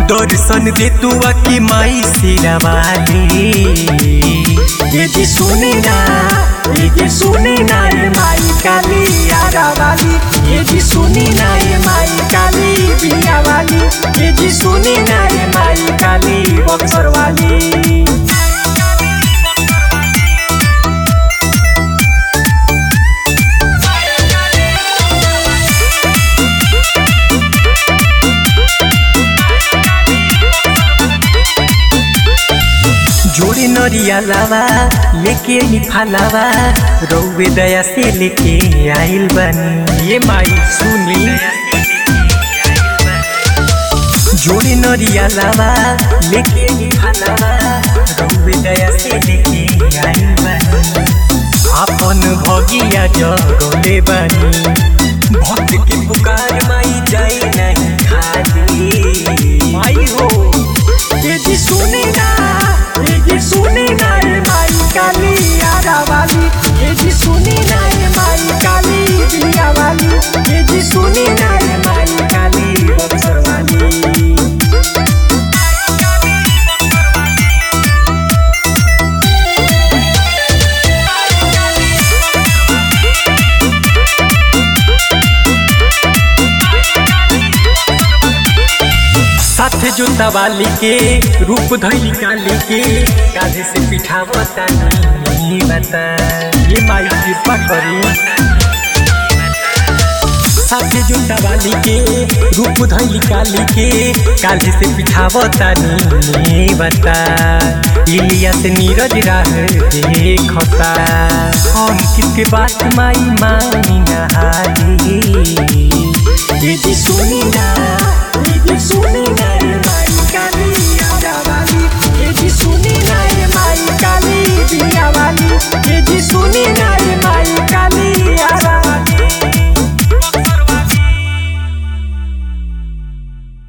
दर्शन दे तू की माई सिरवाली ये जी सुनी ना ये जी सुनी ना ये माई काली यारा वाली ये जी सुनी ना ये माई काली बिया वाली ये जी सुनी ना ये माई काली बक्सर वाली जोड़ी नरिया लावा लेके ही फलावा रौवे दया से लेके आइल बनी ये माई सुनी जोड़ी नरिया लावा लेके ही फलावा रौवे दया से लेके आइल बनी अपन भगिया जगले बनी भक्त के पुकार माई जाई नहीं खाली माई हो ये जी सुनी ना ये जी सुनी ना ये माई काली यारा वाली ये जी सुनी ना ये माई काली बिया वाली ये जी सुनी ना ये माई काली बक्सर वाली साथे जोता वाली के रूप धैली काली के काजे से पिठावता नहीं बता ये माई कृपा करी साथे जोता वाली के रूप धैली काली के काजे से पिठावता नहीं बता इलिया से नीरज राह देखता हम किसके बात माई मानी नहारी ये जी सुनी ना